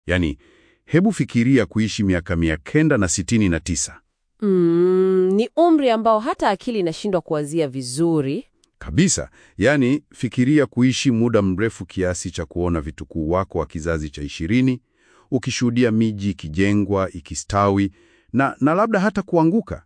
Yaani, hebu fikiria kuishi miaka mia kenda na sitini na tisa. Mm, ni umri ambao hata akili inashindwa kuwazia vizuri. Kabisa. Yaani, fikiria kuishi muda mrefu kiasi cha kuona vitukuu wako wa kizazi cha ishirini, ukishuhudia miji ikijengwa, ikistawi na, na labda hata kuanguka.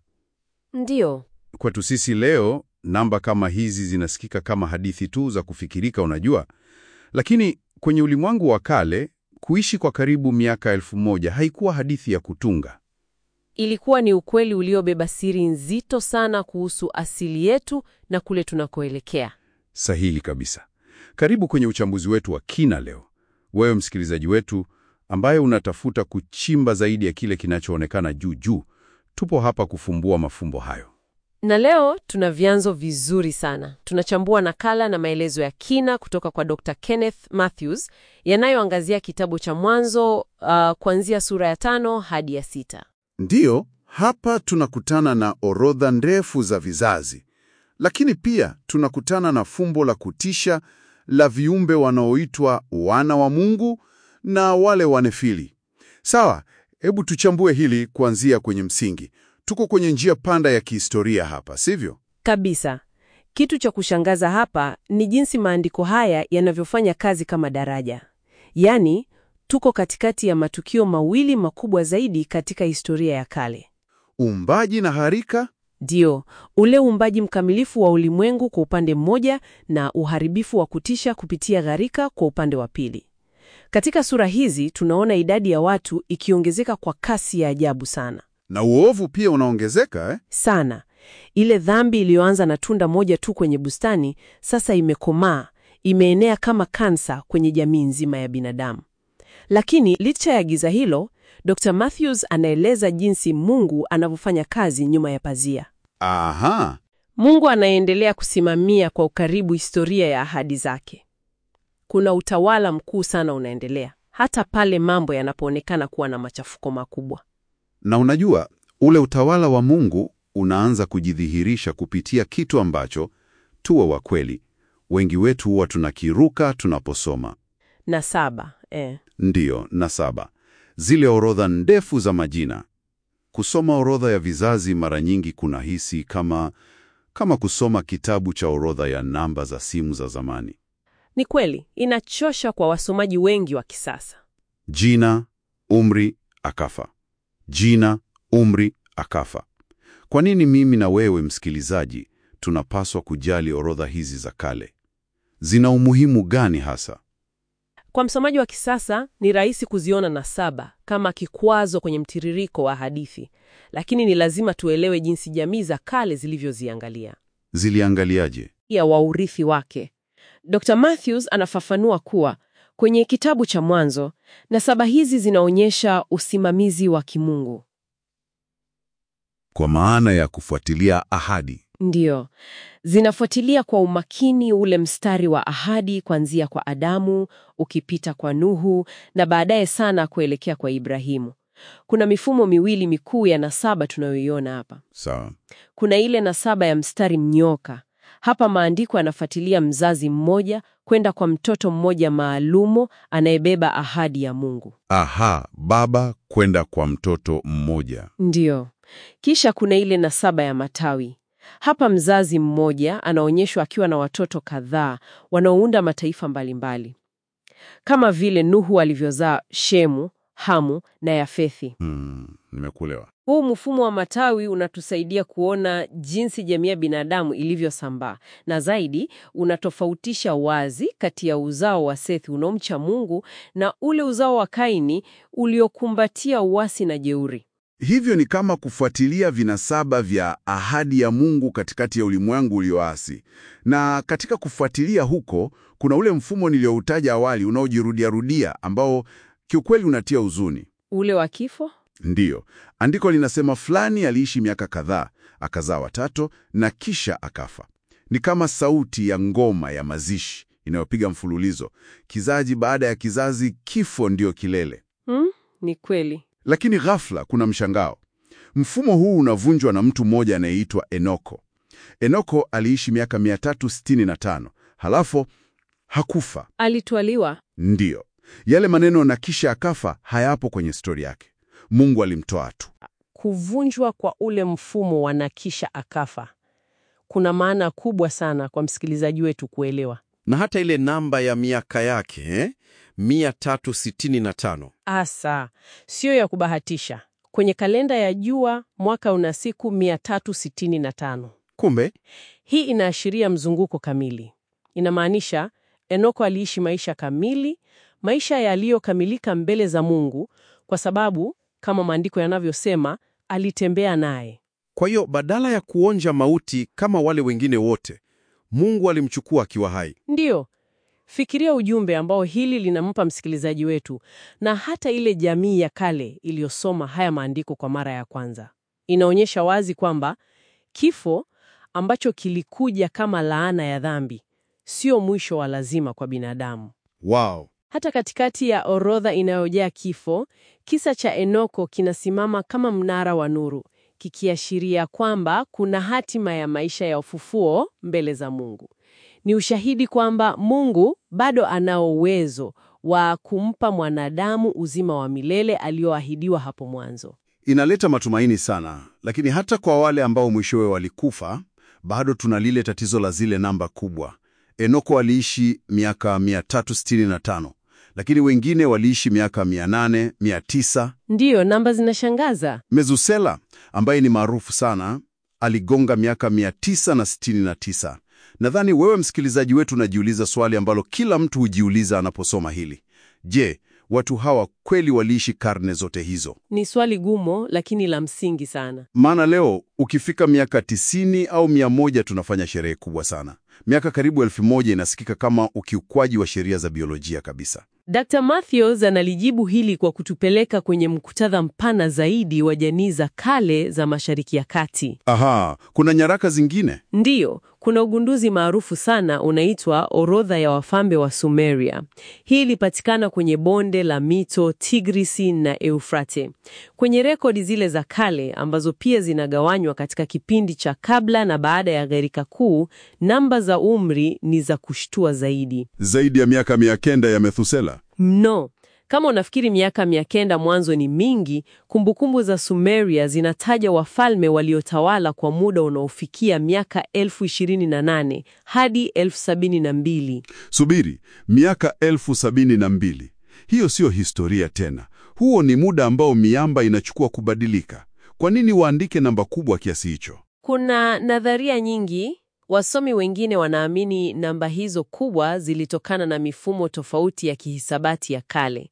Ndiyo. Kwetu sisi leo, namba kama hizi zinasikika kama hadithi tu za kufikirika, unajua. Lakini kwenye ulimwengu wa kale, kuishi kwa karibu miaka elfu moja haikuwa hadithi ya kutunga. Ilikuwa ni ukweli uliobeba siri nzito sana kuhusu asili yetu na kule tunakoelekea. Sahili kabisa. Karibu kwenye uchambuzi wetu wa kina leo. Wewe msikilizaji wetu ambaye unatafuta kuchimba zaidi ya kile kinachoonekana juu juu, tupo hapa kufumbua mafumbo hayo. Na leo tuna vyanzo vizuri sana. Tunachambua nakala na maelezo ya kina kutoka kwa Dr. Kenneth Mathews yanayoangazia kitabu cha Mwanzo uh, kuanzia sura ya tano hadi ya sita. Ndiyo, hapa tunakutana na orodha ndefu za vizazi, lakini pia tunakutana na fumbo la kutisha la viumbe wanaoitwa wana wa Mungu na wale wanefili. Sawa, hebu tuchambue hili kuanzia kwenye msingi. Tuko kwenye njia panda ya kihistoria hapa, sivyo? Kabisa. Kitu cha kushangaza hapa ni jinsi maandiko haya yanavyofanya kazi kama daraja. Yaani, tuko katikati ya matukio mawili makubwa zaidi katika historia ya kale. Uumbaji na harika Ndio, ule uumbaji mkamilifu wa ulimwengu kwa upande mmoja na uharibifu wa kutisha kupitia gharika kwa upande wa pili. Katika sura hizi tunaona idadi ya watu ikiongezeka kwa kasi ya ajabu sana. na uovu pia unaongezeka eh? Sana. Ile dhambi iliyoanza na tunda moja tu kwenye bustani sasa imekomaa, imeenea kama kansa kwenye jamii nzima ya binadamu. Lakini licha ya giza hilo, Dr. Matthews anaeleza jinsi Mungu anavyofanya kazi nyuma ya pazia. Aha, Mungu anaendelea kusimamia kwa ukaribu historia ya ahadi zake. Kuna utawala mkuu sana unaendelea, hata pale mambo yanapoonekana kuwa na machafuko makubwa. na unajua ule utawala wa Mungu unaanza kujidhihirisha kupitia kitu ambacho, tuwe wa kweli, wengi wetu huwa tunakiruka tunaposoma. Na saba, eh. Ndiyo, na saba, zile orodha ndefu za majina. Kusoma orodha ya vizazi mara nyingi kunahisi kama kama kusoma kitabu cha orodha ya namba za simu za zamani. Ni kweli, inachosha kwa wasomaji wengi wa kisasa. Jina, umri, akafa. Jina, umri, akafa. Kwa nini mimi na wewe msikilizaji tunapaswa kujali orodha hizi za kale? Zina umuhimu gani hasa? Kwa msomaji wa kisasa ni rahisi kuziona na saba kama kikwazo kwenye mtiririko wa hadithi, lakini ni lazima tuelewe jinsi jamii za kale zilivyoziangalia Ziliangaliaje? ya waurithi wake. Dr. Matthews anafafanua kuwa kwenye kitabu cha Mwanzo, nasaba hizi zinaonyesha usimamizi wa kimungu. Kwa maana ya kufuatilia ahadi. Ndiyo, zinafuatilia kwa umakini ule mstari wa ahadi kuanzia kwa Adamu, ukipita kwa Nuhu na baadaye sana kuelekea kwa Ibrahimu. Kuna mifumo miwili mikuu ya nasaba tunayoiona hapa. Sawa. Kuna ile nasaba ya mstari mnyoka. Hapa maandiko yanafuatilia mzazi mmoja kwenda kwa mtoto mmoja maalumu anayebeba ahadi ya Mungu. Aha, baba kwenda kwa mtoto mmoja. Ndiyo. Kisha kuna ile nasaba ya matawi. Hapa mzazi mmoja anaonyeshwa akiwa na watoto kadhaa wanaounda mataifa mbalimbali, kama vile Nuhu alivyozaa Shemu, Hamu na Yafethi. Hmm, nimekuelewa. Huu mfumo wa matawi unatusaidia kuona jinsi jamii ya binadamu ilivyosambaa, na zaidi unatofautisha wazi kati ya uzao wa Sethi unaomcha Mungu na ule uzao wa Kaini uliokumbatia uasi na jeuri. Hivyo ni kama kufuatilia vinasaba vya ahadi ya Mungu katikati ya ulimwengu ulioasi. Na katika kufuatilia huko, kuna ule mfumo nilioutaja awali unaojirudiarudia ambao kiukweli unatia huzuni. Ule wa kifo Ndiyo, andiko linasema fulani aliishi miaka kadhaa, akazaa watoto na kisha akafa. Ni kama sauti ya ngoma ya mazishi inayopiga mfululizo, kizazi baada ya kizazi, kifo ndiyo kilele. hmm? Ni kweli. Lakini ghafla kuna mshangao. Mfumo huu unavunjwa na mtu mmoja anayeitwa Enoko. Enoko aliishi miaka 365, halafu hakufa. Alitwaliwa. Ndiyo, Yale maneno na kisha akafa hayapo kwenye stori yake. Mungu alimtoa tu. Kuvunjwa kwa ule mfumo wa na kisha akafa kuna maana kubwa sana kwa msikilizaji wetu kuelewa. Na hata ile namba ya miaka yake eh? 365 Asa siyo ya kubahatisha. Kwenye kalenda ya jua mwaka una siku 365. kumbe Hii inaashiria mzunguko kamili. Inamaanisha Enoko aliishi maisha kamili, maisha yaliyokamilika mbele za Mungu, kwa sababu kama maandiko yanavyosema, alitembea naye. Kwa hiyo badala ya kuonja mauti kama wale wengine wote, Mungu alimchukua akiwa hai. Ndiyo, fikiria ujumbe ambao hili linampa msikilizaji wetu na hata ile jamii ya kale iliyosoma haya maandiko kwa mara ya kwanza. Inaonyesha wazi kwamba kifo ambacho kilikuja kama laana ya dhambi sio mwisho wa lazima kwa binadamu. Wow. Hata katikati ya orodha inayojaa kifo, kisa cha Enoko kinasimama kama mnara wa nuru, kikiashiria kwamba kuna hatima ya maisha ya ufufuo mbele za Mungu. Ni ushahidi kwamba Mungu bado anao uwezo wa kumpa mwanadamu uzima wa milele alioahidiwa hapo mwanzo. Inaleta matumaini sana, lakini hata kwa wale ambao mwishowe walikufa, bado tuna lile tatizo la zile namba kubwa. Enoko aliishi miaka 365, lakini wengine waliishi miaka 800, 900. Ndiyo, namba zinashangaza. Mezusela ambaye ni maarufu sana aligonga miaka 969. Nadhani wewe msikilizaji wetu unajiuliza swali ambalo kila mtu hujiuliza anaposoma hili. Je, watu hawa kweli waliishi karne zote hizo? Ni swali gumo, lakini la msingi sana. Maana leo ukifika miaka 90 au 100 tunafanya sherehe kubwa sana. Miaka karibu elfu moja inasikika kama ukiukwaji wa sheria za biolojia kabisa. Dr. Matthews analijibu hili kwa kutupeleka kwenye muktadha mpana zaidi wa jamii za kale za Mashariki ya Kati. Aha, kuna nyaraka zingine? Ndiyo, kuna ugunduzi maarufu sana unaitwa Orodha ya Wafalme wa Sumeria. Hii ilipatikana kwenye bonde la mito Tigrisi na Eufrate. Kwenye rekodi zile za kale ambazo pia zinagawanywa katika kipindi cha kabla na baada ya gharika kuu, namba za umri ni za kushtua zaidi. Zaidi ya miaka mia kenda ya Methusela. Mno. Kama unafikiri miaka mia kenda mwanzo ni mingi, kumbukumbu za Sumeria zinataja wafalme waliotawala kwa muda unaofikia miaka elfu ishirini na nane hadi elfu sabini na mbili. Subiri, miaka elfu sabini na mbili. Hiyo siyo historia tena. Huo ni muda ambao miamba inachukua kubadilika. Kwa nini waandike namba kubwa kiasi hicho? Kuna nadharia nyingi. Wasomi wengine wanaamini namba hizo kubwa zilitokana na mifumo tofauti ya kihisabati ya kale,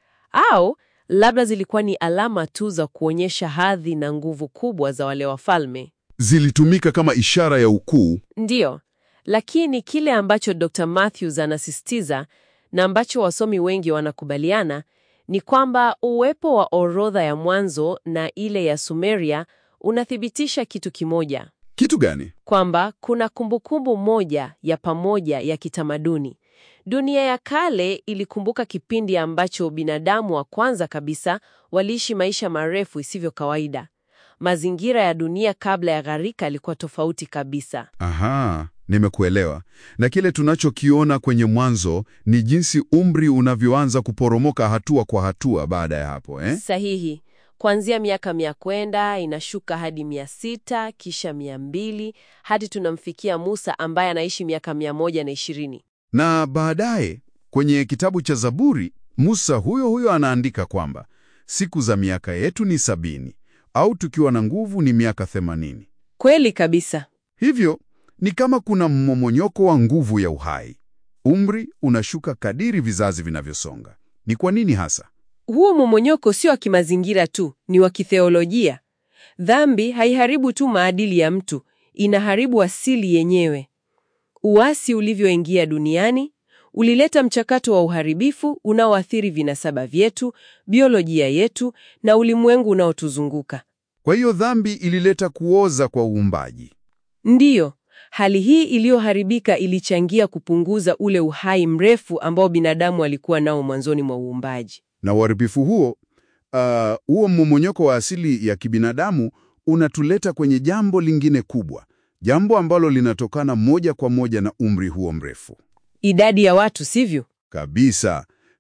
au labda zilikuwa ni alama tu za kuonyesha hadhi na nguvu kubwa za wale wafalme. Zilitumika kama ishara ya ukuu. Ndiyo, lakini kile ambacho Dr. Matthews anasisitiza na ambacho wasomi wengi wanakubaliana ni kwamba uwepo wa orodha ya mwanzo na ile ya Sumeria unathibitisha kitu kimoja, Kitu gani? kwamba kuna kumbukumbu moja ya pamoja ya kitamaduni. Dunia ya kale ilikumbuka kipindi ambacho binadamu wa kwanza kabisa waliishi maisha marefu isivyo kawaida. Mazingira ya dunia kabla ya gharika yalikuwa tofauti kabisa. Aha, nimekuelewa. Na kile tunachokiona kwenye mwanzo ni jinsi umri unavyoanza kuporomoka hatua kwa hatua baada ya hapo, eh? Sahihi. Kuanzia miaka mia kwenda inashuka hadi mia sita kisha mia mbili hadi tunamfikia Musa ambaye anaishi miaka mia moja na ishirini. Na baadaye kwenye kitabu cha Zaburi, Musa huyo huyo anaandika kwamba siku za miaka yetu ni sabini au tukiwa na nguvu ni miaka themanini. Kweli kabisa. Hivyo ni kama kuna mmomonyoko wa nguvu ya uhai. Umri unashuka kadiri vizazi vinavyosonga. Ni kwa nini hasa? Huo momonyoko sio wa kimazingira tu, ni wa kitheolojia. Dhambi haiharibu tu maadili ya mtu, inaharibu asili yenyewe. Uasi ulivyoingia duniani ulileta mchakato wa uharibifu unaoathiri vinasaba vyetu, biolojia yetu na ulimwengu unaotuzunguka. Kwa hiyo dhambi ilileta kuoza kwa uumbaji. Ndiyo, hali hii iliyoharibika ilichangia kupunguza ule uhai mrefu ambao binadamu alikuwa nao mwanzoni mwa uumbaji. Na uharibifu huo, uh, huo mmomonyoko wa asili ya kibinadamu unatuleta kwenye jambo lingine kubwa, jambo ambalo linatokana moja kwa moja na umri huo mrefu Idadi ya watu, sivyo? kabisa.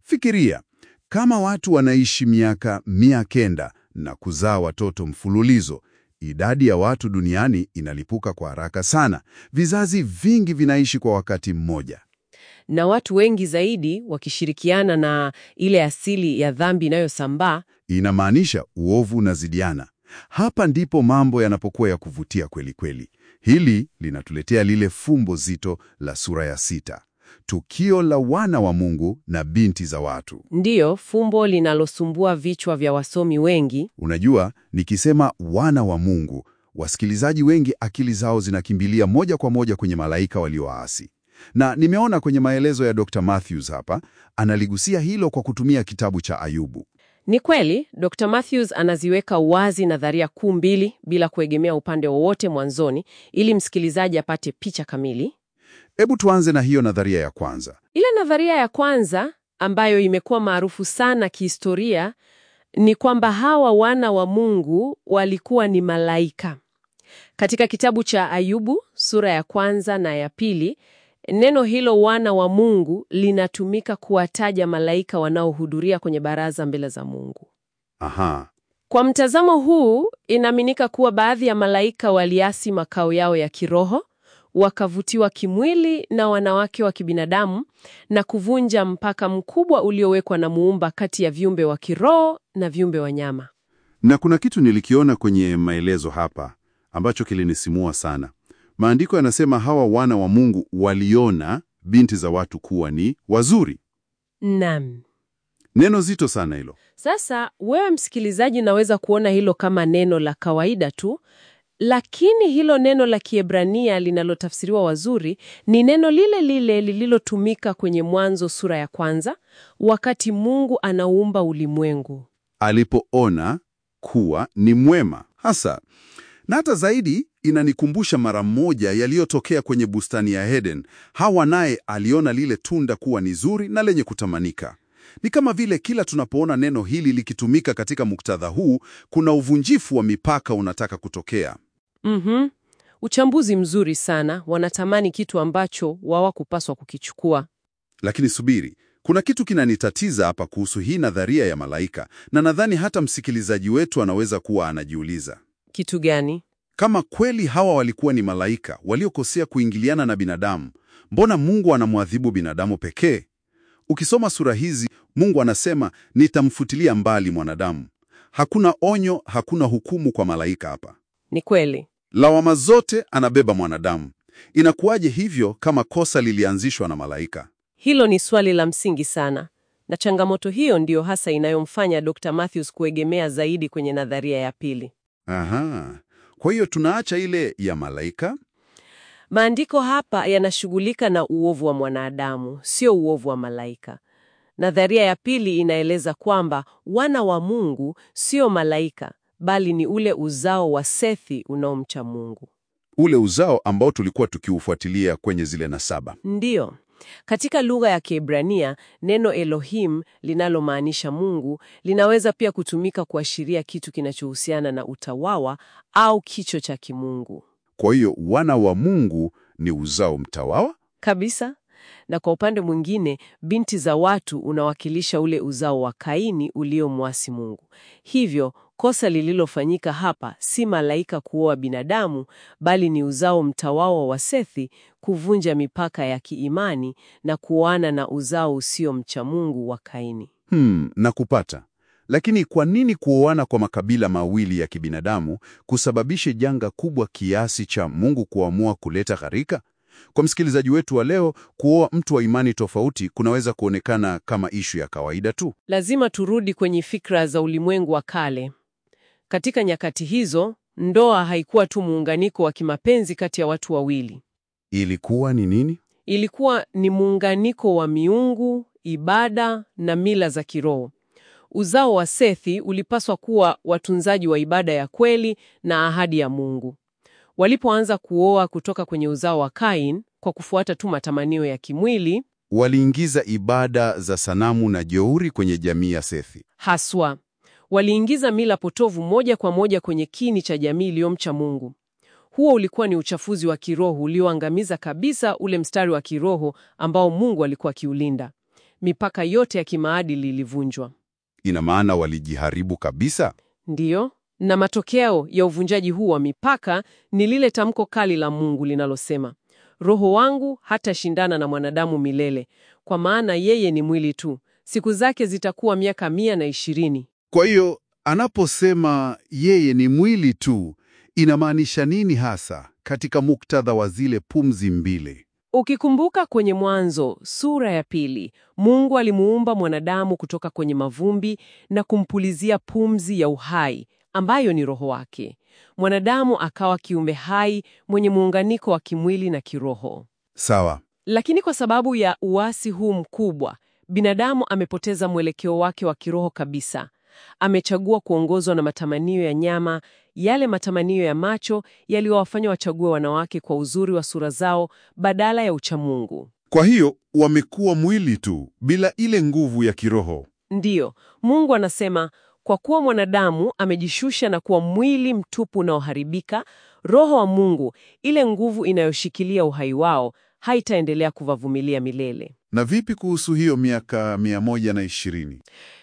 Fikiria, kama watu wanaishi miaka mia kenda na kuzaa watoto mfululizo, idadi ya watu duniani inalipuka kwa haraka sana. Vizazi vingi vinaishi kwa wakati mmoja. Na watu wengi zaidi wakishirikiana na ile asili ya dhambi inayosambaa. Inamaanisha uovu unazidiana. Hapa ndipo mambo yanapokuwa ya kuvutia kweli kweli. Hili linatuletea lile fumbo zito la sura ya sita, tukio la wana wa Mungu na binti za watu. Ndiyo fumbo linalosumbua vichwa vya wasomi wengi. Unajua, nikisema wana wa Mungu, wasikilizaji wengi akili zao zinakimbilia moja kwa moja kwenye malaika walioasi, na nimeona kwenye maelezo ya Dr. Matthews hapa analigusia hilo kwa kutumia kitabu cha Ayubu. Ni kweli Dr. Matthews anaziweka wazi nadharia kuu mbili bila kuegemea upande wowote mwanzoni, ili msikilizaji apate picha kamili. Hebu tuanze na hiyo nadharia ya kwanza. Ile nadharia ya kwanza ambayo imekuwa maarufu sana kihistoria ni kwamba hawa wana wa Mungu walikuwa ni malaika. Katika kitabu cha Ayubu sura ya kwanza na ya pili, neno hilo wana wa Mungu linatumika kuwataja malaika wanaohudhuria kwenye baraza mbele za Mungu. Aha, Kwa mtazamo huu, inaaminika kuwa baadhi ya malaika waliasi makao yao ya kiroho, wakavutiwa kimwili na wanawake wa kibinadamu na kuvunja mpaka mkubwa uliowekwa na Muumba kati ya viumbe wa kiroho na viumbe wa nyama. na kuna kitu nilikiona kwenye maelezo hapa ambacho kilinisimua sana. Maandiko yanasema hawa wana wa Mungu waliona binti za watu kuwa ni wazuri. Naam. Neno zito sana hilo. Sasa wewe msikilizaji, naweza kuona hilo kama neno la kawaida tu, lakini hilo neno la Kiebrania linalotafsiriwa wazuri ni neno lile lile lililotumika kwenye Mwanzo sura ya kwanza, wakati Mungu anaumba ulimwengu. alipoona kuwa ni mwema hasa. Na hata zaidi inanikumbusha mara moja yaliyotokea kwenye bustani ya Eden. Hawa naye aliona lile tunda kuwa ni zuri na lenye kutamanika. Ni kama vile kila tunapoona neno hili likitumika katika muktadha huu, kuna uvunjifu wa mipaka unataka kutokea. Mhm. Uchambuzi mzuri sana. Wanatamani kitu ambacho hawakupaswa kukichukua. Lakini subiri, kuna kitu kinanitatiza hapa kuhusu hii nadharia ya malaika, na nadhani hata msikilizaji wetu anaweza kuwa anajiuliza Kitu gani? Kama kweli hawa walikuwa ni malaika waliokosea kuingiliana na binadamu, mbona Mungu anamwadhibu binadamu pekee? Ukisoma sura hizi, Mungu anasema nitamfutilia mbali mwanadamu. Hakuna onyo, hakuna hukumu kwa malaika hapa. Ni kweli. Lawama zote anabeba mwanadamu. Inakuwaje hivyo kama kosa lilianzishwa na malaika? Hilo ni swali la msingi sana, na changamoto hiyo ndiyo hasa inayomfanya Dr. Matthews kuegemea zaidi kwenye nadharia ya pili. Aha. Kwa hiyo tunaacha ile ya malaika Maandiko hapa yanashughulika na uovu wa mwanadamu, sio uovu wa malaika. Nadharia ya pili inaeleza kwamba wana wa Mungu sio malaika, bali ni ule uzao wa Sethi unaomcha Mungu. ule uzao ambao tulikuwa tukiufuatilia kwenye zile nasaba. Ndiyo. Katika lugha ya Kiebrania, neno Elohim linalomaanisha Mungu linaweza pia kutumika kuashiria kitu kinachohusiana na utawawa au kicho cha kimungu. Kwa hiyo wana wa Mungu ni uzao mtawawa. Kabisa. Na kwa upande mwingine, binti za watu unawakilisha ule uzao wa Kaini uliomwasi Mungu. Hivyo, kosa lililofanyika hapa si malaika kuoa binadamu, bali ni uzao mtawawa wa Sethi kuvunja mipaka ya kiimani na kuoana na uzao usio mcha Mungu wa Kaini. Hmm, na kupata. Lakini kwa nini kuoana kwa makabila mawili ya kibinadamu kusababishe janga kubwa kiasi cha Mungu kuamua kuleta gharika? Kwa msikilizaji wetu wa leo, kuoa mtu wa imani tofauti kunaweza kuonekana kama ishu ya kawaida tu. Lazima turudi kwenye fikra za ulimwengu wa kale. Katika nyakati hizo, ndoa haikuwa tu muunganiko wa kimapenzi kati ya watu wawili. Ilikuwa ni nini? Ilikuwa ni muunganiko wa miungu, ibada na mila za kiroho. Uzao wa Sethi ulipaswa kuwa watunzaji wa ibada ya kweli na ahadi ya Mungu. Walipoanza kuoa kutoka kwenye uzao wa Kain kwa kufuata tu matamanio ya kimwili Waliingiza ibada za sanamu na jeuri kwenye jamii ya Sethi. haswa, waliingiza mila potovu moja kwa moja kwenye kini cha jamii iliyomcha Mungu. Huo ulikuwa ni uchafuzi wa kiroho ulioangamiza kabisa ule mstari wa kiroho ambao Mungu alikuwa akiulinda. Mipaka yote ya kimaadili ilivunjwa. Ina maana walijiharibu kabisa? Ndiyo, na matokeo ya uvunjaji huu wa mipaka ni lile tamko kali la Mungu linalosema, Roho wangu hatashindana na mwanadamu milele, kwa maana yeye ni mwili tu, siku zake zitakuwa miaka mia na ishirini. Kwa hiyo anaposema yeye ni mwili tu, inamaanisha nini hasa katika muktadha wa zile pumzi mbili? Ukikumbuka kwenye Mwanzo sura ya pili, Mungu alimuumba mwanadamu kutoka kwenye mavumbi na kumpulizia pumzi ya uhai ambayo ni roho wake. Mwanadamu akawa kiumbe hai mwenye muunganiko wa kimwili na kiroho. Sawa. Lakini kwa sababu ya uasi huu mkubwa, binadamu amepoteza mwelekeo wake wa kiroho kabisa. Amechagua kuongozwa na matamanio ya nyama, yale matamanio ya macho yaliyowafanya wachague wanawake kwa uzuri wa sura zao badala ya uchamungu. Kwa hiyo wamekuwa mwili tu bila ile nguvu ya kiroho. Ndiyo, Mungu anasema kwa kuwa mwanadamu amejishusha na kuwa mwili mtupu unaoharibika, Roho wa Mungu, ile nguvu inayoshikilia uhai wao, haitaendelea kuwavumilia milele. Na vipi kuhusu hiyo miaka mia moja na ishirini?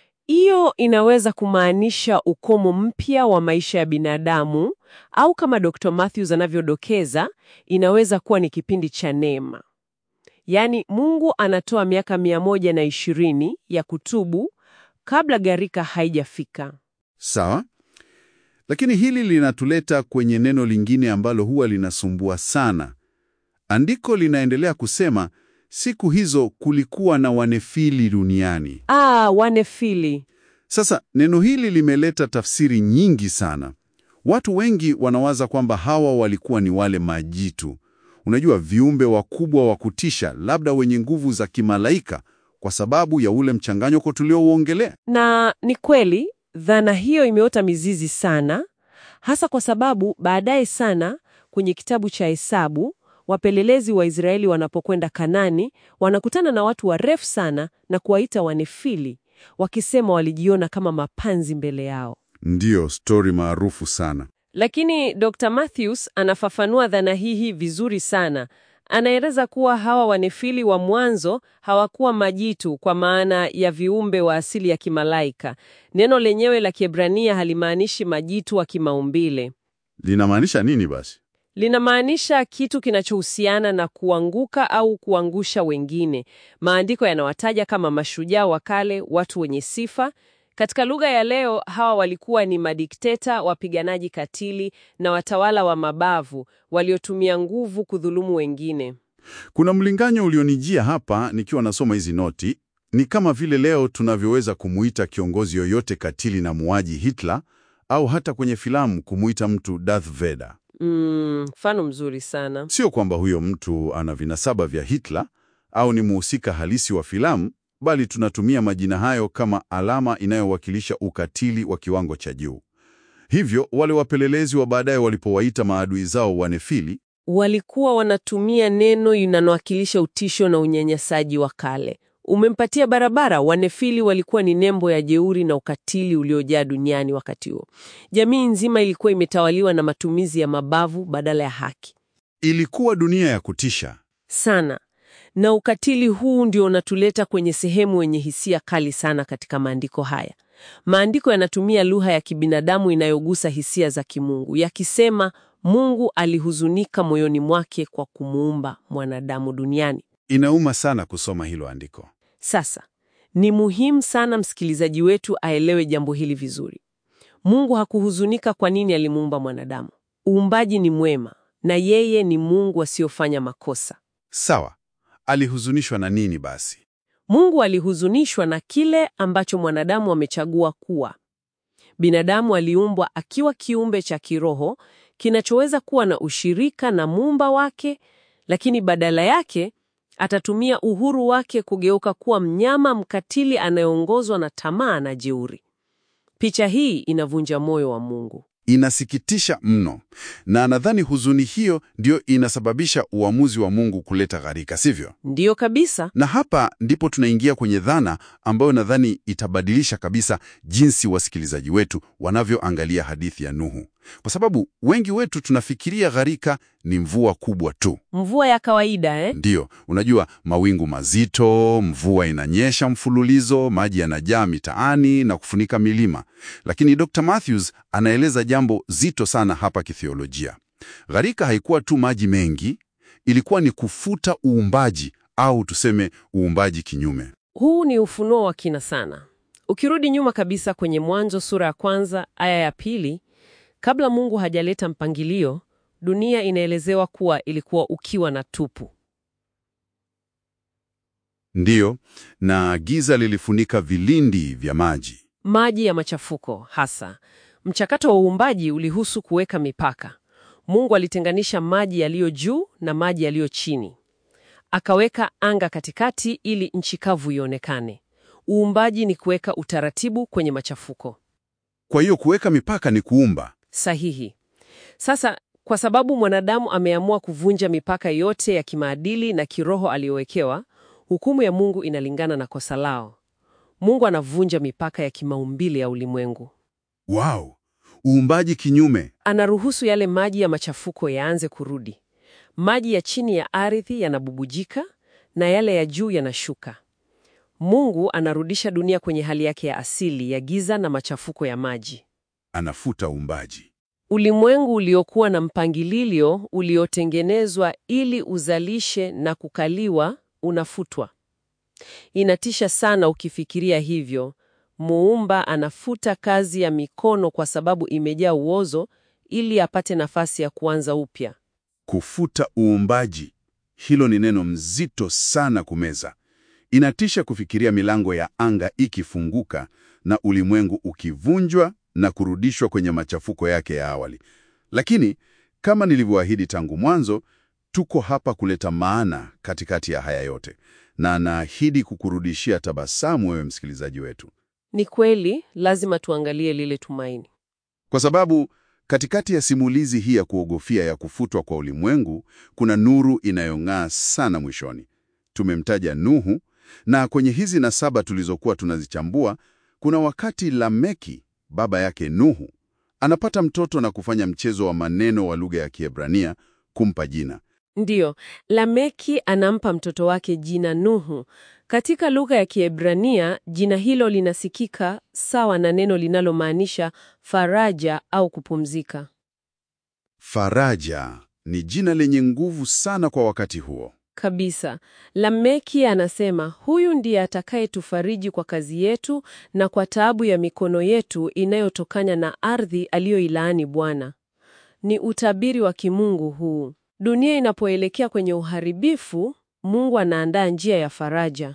Hiyo inaweza kumaanisha ukomo mpya wa maisha ya binadamu, au kama Dr. Matthews anavyodokeza, inaweza kuwa ni kipindi cha neema. Yaani Mungu anatoa miaka mia moja na ishirini ya kutubu kabla gharika haijafika. Sawa. Lakini hili linatuleta kwenye neno lingine ambalo huwa linasumbua sana. Andiko linaendelea kusema siku hizo kulikuwa na wanefili duniani. Ah, wanefili. Sasa neno hili limeleta tafsiri nyingi sana. Watu wengi wanawaza kwamba hawa walikuwa ni wale majitu, unajua, viumbe wakubwa wa kutisha, labda wenye nguvu za kimalaika, kwa sababu ya ule mchanganyiko tuliouongelea. Na ni kweli dhana hiyo imeota mizizi sana, hasa kwa sababu baadaye sana kwenye kitabu cha Hesabu wapelelezi wa Israeli wanapokwenda Kanani wanakutana na watu warefu sana na kuwaita wanefili, wakisema walijiona kama mapanzi mbele yao. Ndiyo stori maarufu sana. Lakini Dr. Matthews anafafanua dhana hii vizuri sana. Anaeleza kuwa hawa wanefili wa mwanzo hawakuwa majitu kwa maana ya viumbe wa asili ya kimalaika. Neno lenyewe la Kiebrania halimaanishi majitu wa kimaumbile. Linamaanisha nini basi? Linamaanisha kitu kinachohusiana na kuanguka au kuangusha wengine. Maandiko yanawataja kama mashujaa wa kale, watu wenye sifa. Katika lugha ya leo, hawa walikuwa ni madikteta, wapiganaji katili na watawala wa mabavu waliotumia nguvu kudhulumu wengine. Kuna mlinganyo ulionijia hapa nikiwa nasoma hizi noti. Ni kama vile leo tunavyoweza kumuita kiongozi yoyote katili na muaji Hitler, au hata kwenye filamu kumuita mtu Darth Vader. Mfano mzuri sana. Sio kwamba huyo mtu ana vinasaba vya Hitler au ni muhusika halisi wa filamu, bali tunatumia majina hayo kama alama inayowakilisha ukatili wa kiwango cha juu. Hivyo wale wapelelezi wa baadaye walipowaita maadui zao wanefili, Walikuwa wanatumia neno linalowakilisha utisho na unyanyasaji wa kale. Umempatia barabara. Wanefili walikuwa ni nembo ya jeuri na ukatili uliojaa duniani wakati huo. Jamii nzima ilikuwa imetawaliwa na matumizi ya mabavu badala ya haki ilikuwa dunia ya kutisha. sana, na ukatili huu ndio unatuleta kwenye sehemu yenye hisia kali sana katika maandiko haya. Maandiko yanatumia lugha ya kibinadamu inayogusa hisia za kimungu, yakisema Mungu alihuzunika moyoni mwake kwa kumuumba mwanadamu duniani. Inauma sana kusoma hilo andiko. Sasa ni muhimu sana msikilizaji wetu aelewe jambo hili vizuri. Mungu hakuhuzunika kwa nini alimuumba mwanadamu. Uumbaji ni mwema na yeye ni Mungu asiyofanya makosa. Sawa, alihuzunishwa na nini basi? Mungu alihuzunishwa na kile ambacho mwanadamu amechagua kuwa. Binadamu aliumbwa akiwa kiumbe cha kiroho kinachoweza kuwa na ushirika na muumba wake, lakini badala yake atatumia uhuru wake kugeuka kuwa mnyama mkatili anayeongozwa na tamaa na jeuri. Picha hii inavunja moyo wa Mungu. Inasikitisha mno, na nadhani huzuni hiyo ndiyo inasababisha uamuzi wa Mungu kuleta gharika, sivyo? Ndiyo kabisa. Na hapa ndipo tunaingia kwenye dhana ambayo nadhani itabadilisha kabisa jinsi wasikilizaji wetu wanavyoangalia hadithi ya Nuhu. kwa sababu wengi wetu tunafikiria gharika ni mvua kubwa tu. Mvua ya kawaida eh? Ndiyo, unajua mawingu mazito, mvua inanyesha mfululizo, maji yanajaa mitaani na kufunika milima. Lakini Dr. Matthews anaeleza jambo zito sana hapa kithiolojia. Gharika haikuwa tu maji mengi, ilikuwa ni kufuta uumbaji au tuseme uumbaji kinyume. Huu ni ufunuo wa kina sana. Ukirudi nyuma kabisa kwenye Mwanzo sura ya kwanza aya ya pili, kabla Mungu hajaleta mpangilio, dunia inaelezewa kuwa ilikuwa ukiwa na tupu. Ndiyo, na giza lilifunika vilindi vya maji. Maji ya machafuko hasa. Mchakato wa uumbaji ulihusu kuweka mipaka. Mungu alitenganisha maji yaliyo juu na maji yaliyo chini, akaweka anga katikati ili nchi kavu ionekane. Uumbaji ni kuweka utaratibu kwenye machafuko. Kwa hiyo kuweka mipaka ni kuumba. Sahihi. Sasa kwa sababu mwanadamu ameamua kuvunja mipaka yote ya kimaadili na kiroho aliyowekewa, hukumu ya Mungu inalingana na kosa lao. Mungu anavunja mipaka ya kimaumbile ya ulimwengu. Wow, uumbaji kinyume. Anaruhusu yale maji ya machafuko yaanze kurudi. Maji ya chini ya ardhi yanabubujika na yale ya juu yanashuka. Mungu anarudisha dunia kwenye hali yake ya asili ya giza na machafuko ya maji. Anafuta uumbaji. Ulimwengu uliokuwa na mpangilio uliotengenezwa ili uzalishe na kukaliwa unafutwa. Inatisha sana ukifikiria hivyo. Muumba anafuta kazi ya mikono kwa sababu imejaa uozo ili apate nafasi ya kuanza upya. Kufuta uumbaji, hilo ni neno mzito sana kumeza. Inatisha kufikiria milango ya anga ikifunguka na ulimwengu ukivunjwa na kurudishwa kwenye machafuko yake ya awali. Lakini kama nilivyoahidi tangu mwanzo, tuko hapa kuleta maana katikati ya haya yote, na naahidi kukurudishia tabasamu wewe msikilizaji wetu, Ni kweli, lazima tuangalie lile tumaini. kwa sababu katikati ya simulizi hii ya kuogofia ya kufutwa kwa ulimwengu kuna nuru inayong'aa sana mwishoni. Tumemtaja Nuhu, na kwenye hizi nasaba tulizokuwa tunazichambua, kuna wakati Lameki baba yake Nuhu anapata mtoto na kufanya mchezo wa maneno wa lugha ya Kiebrania kumpa jina. Ndiyo, Lameki anampa mtoto wake jina Nuhu. Katika lugha ya Kiebrania, jina hilo linasikika sawa na neno linalomaanisha faraja au kupumzika. Faraja ni jina lenye nguvu sana kwa wakati huo. Kabisa. Lameki anasema huyu ndiye atakayetufariji kwa kazi yetu na kwa taabu ya mikono yetu inayotokana na ardhi aliyoilaani Bwana. Ni utabiri wa kimungu huu. Dunia inapoelekea kwenye uharibifu, Mungu anaandaa njia ya faraja.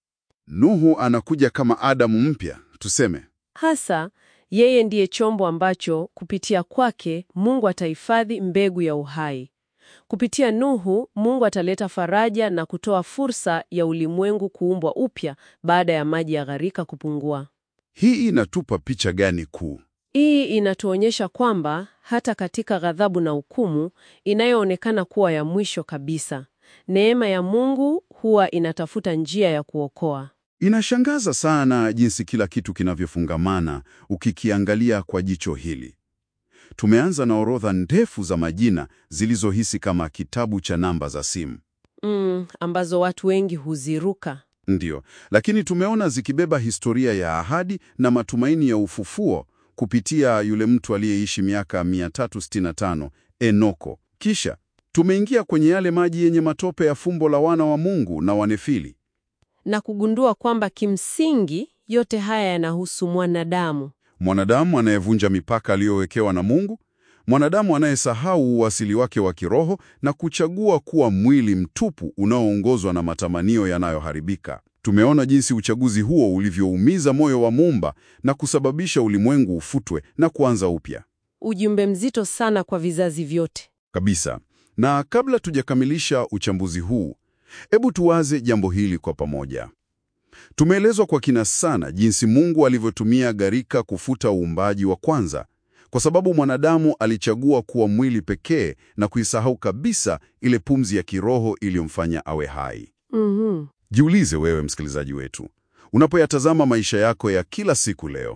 Nuhu anakuja kama Adamu mpya, tuseme. Hasa yeye ndiye chombo ambacho kupitia kwake Mungu atahifadhi mbegu ya uhai. Kupitia Nuhu, Mungu ataleta faraja na kutoa fursa ya ulimwengu kuumbwa upya baada ya maji ya gharika kupungua. Hii inatupa picha gani kuu? Hii inatuonyesha kwamba hata katika ghadhabu na hukumu inayoonekana kuwa ya mwisho kabisa, neema ya Mungu huwa inatafuta njia ya kuokoa. Inashangaza sana jinsi kila kitu kinavyofungamana ukikiangalia kwa jicho hili. Tumeanza na orodha ndefu za majina zilizohisi kama kitabu cha namba za simu. Mm, ambazo watu wengi huziruka. Ndiyo, lakini tumeona zikibeba historia ya ahadi na matumaini ya ufufuo kupitia yule mtu aliyeishi miaka 365, Enoko. Kisha tumeingia kwenye yale maji yenye matope ya fumbo la wana wa Mungu na Wanefili. na kugundua kwamba kimsingi yote haya yanahusu mwanadamu. Mwanadamu anayevunja mipaka aliyowekewa na Mungu, mwanadamu anayesahau uasili wake wa kiroho na kuchagua kuwa mwili mtupu unaoongozwa na matamanio yanayoharibika. Tumeona jinsi uchaguzi huo ulivyoumiza moyo wa Muumba na kusababisha ulimwengu ufutwe na kuanza upya Ujumbe mzito sana kwa vizazi vyote. kabisa. Na kabla tujakamilisha uchambuzi huu, hebu tuwaze jambo hili kwa pamoja. Tumeelezwa kwa kina sana jinsi Mungu alivyotumia gharika kufuta uumbaji wa kwanza, kwa sababu mwanadamu alichagua kuwa mwili pekee na kuisahau kabisa ile pumzi ya kiroho iliyomfanya awe hai. Mhm. Jiulize wewe msikilizaji wetu, unapoyatazama maisha yako ya kila siku leo,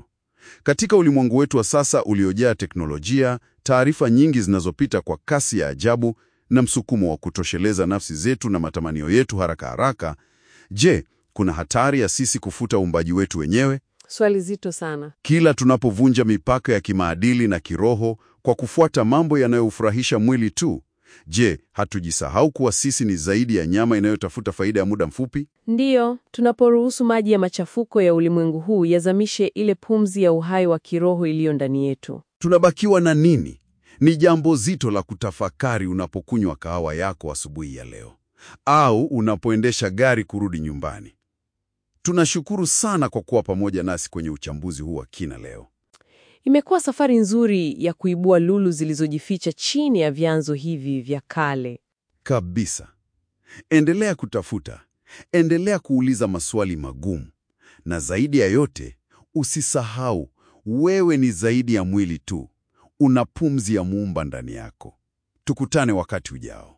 Katika ulimwengu wetu wa sasa uliojaa teknolojia, taarifa nyingi zinazopita kwa kasi ya ajabu na msukumo wa kutosheleza nafsi zetu na matamanio yetu haraka haraka, je, kuna hatari ya sisi kufuta uumbaji wetu wenyewe? Swali zito sana. Kila tunapovunja mipaka ya kimaadili na kiroho kwa kufuata mambo yanayofurahisha mwili tu, je, hatujisahau kuwa sisi ni zaidi ya nyama inayotafuta faida ya muda mfupi? Ndiyo, tunaporuhusu maji ya machafuko ya ulimwengu huu yazamishe ile pumzi ya uhai wa kiroho iliyo ndani yetu. Tunabakiwa na nini? Ni jambo zito la kutafakari unapokunywa kahawa yako asubuhi ya leo au unapoendesha gari kurudi nyumbani. Tunashukuru sana kwa kuwa pamoja nasi kwenye uchambuzi huu wa kina leo. Imekuwa safari nzuri ya kuibua lulu zilizojificha chini ya vyanzo hivi vya kale. Kabisa. Endelea kutafuta, endelea kuuliza maswali magumu, na zaidi ya yote, usisahau wewe ni zaidi ya mwili tu, una pumzi ya Muumba ndani yako. Tukutane wakati ujao.